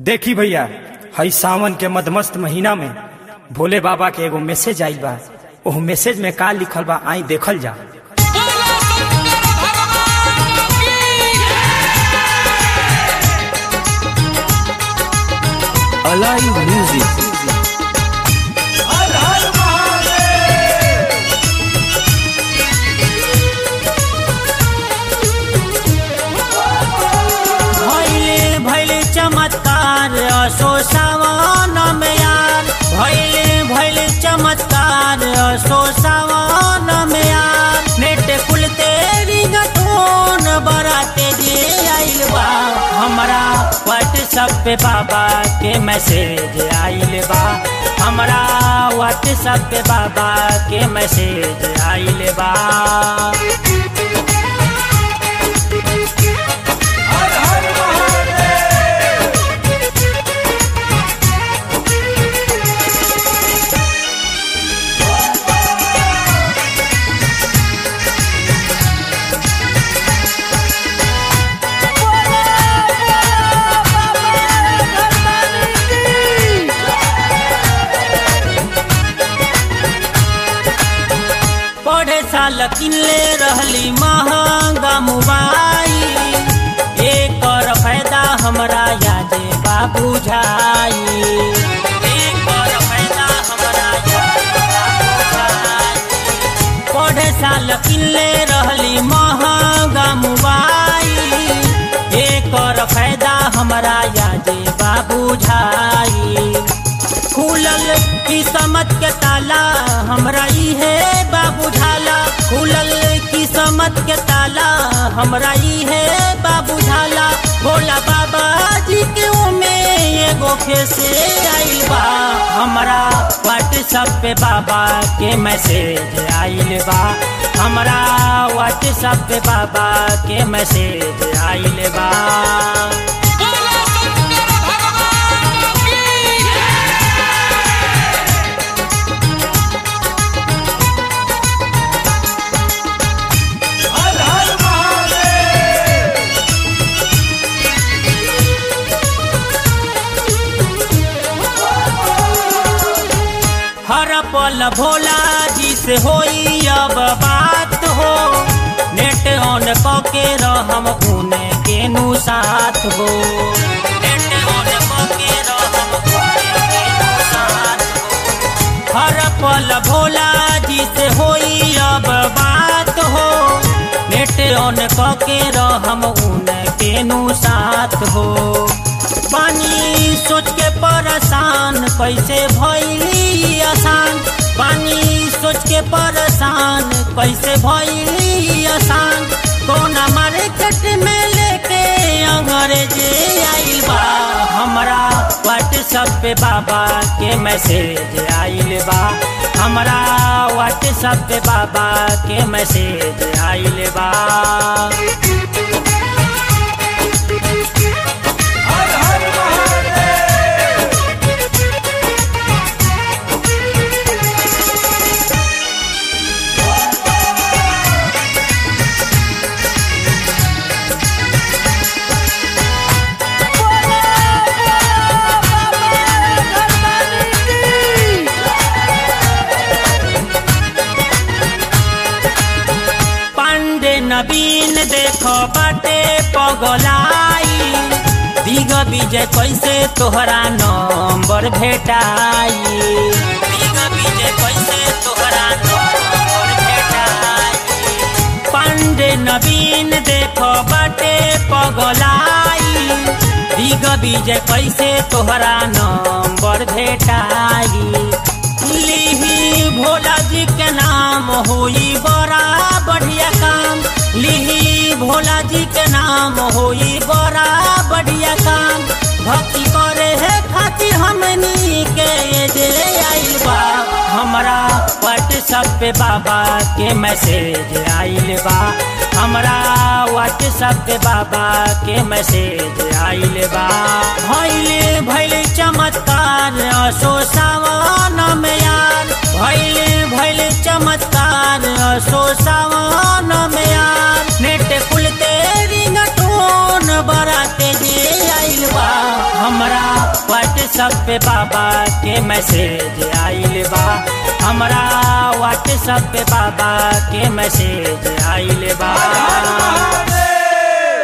देखी भैया हई सावन के मदमस्त महीना में भोले बाबा के एगो मैसेज आइल बा ओह मैसेज में का लिखल बा आई देखल जा Alive Music. भैले भैले चमत्कार असो सावन में यार भैले भैले चमत्कार असो सावन में यार नेट कुल तेरी गटोन बराते जे आइल बा हमरा व्हाट्सएप पे बाबा के मैसेज आइल बा हमरा व्हाट्सएप पे बाबा के मैसेज आइल बा पढ़े साल किनले रहली महंगा मोबाइल एकर फायदा हमरा यादे बा बुझाई एकर फायदा हमरा यादे बा बुझाई। पढ़े साल किनले रहली महंगा मोबाइल एकर फायदा हमरा यादे बा बुझाई खुलल किस्मत के ताला हमरा इहे बाबू झाला खुलल किस्मत के ताला हमरा इहे बाबू झाला भोला बाबा जी के ओमे एगो फेसे आइल बा हमरा व्हाट्सएप पे बाबा के मैसेज आइल बा हमरा व्हाट्सएप पे बाबा के मैसेज आइल बा हर पल भोला जी से होई अब बात हो नेट ऑन कके रहम उने के नु साथ हो नेट ऑन कके रहम उने के नु साथ हो हर पल भोला जी से होई अब बात हो नेट ऑन कके रहम उने के नु साथ हो पानी सोच के परेशान कैसे भैली आसान पानी सोच के परेशान कैसे भैली आसान कोना मार्केट में लेके अंग्रेजे आइल बा हमरा व्हाट्सएप पे बाबा के मैसेज आइल बा हमरा व्हाट्सएप पे बाबा के मैसेज आइल बा पांडे नवीन देखो बाटे पगलाई दिग विजय कैसे तोहरा नंबर भेटाई दिग विजय कैसे तोहरा नंबर भेटाई पांडे नवीन देखो बाटे पगलाई दिग विजय कैसे तोहरा नंबर भेटाई लिही भोला जी के नाम होई बड़ा बढ़िया काम लिही भोला जी के नाम होई बड़ा बढ़िया काम भक्ति करे है खातिर हमनी के ये जे आइल बा हमरा व्हाट्सएप पे बाबा के मैसेज आइल बा हमरा व्हाट्सएप पे बाबा के मैसेज आइल बा भैले भैले चमत्कार असो सावन में यार भैले भैले चमत्कार असो सावन में यार नेट कुल तेरी गटोन बराते जे आइल बा हमरा व्हाट्सएप पे बाबा के मैसेज आइल बा हमरा व्हाट्सएप पे बाबा के मैसेज आइल बा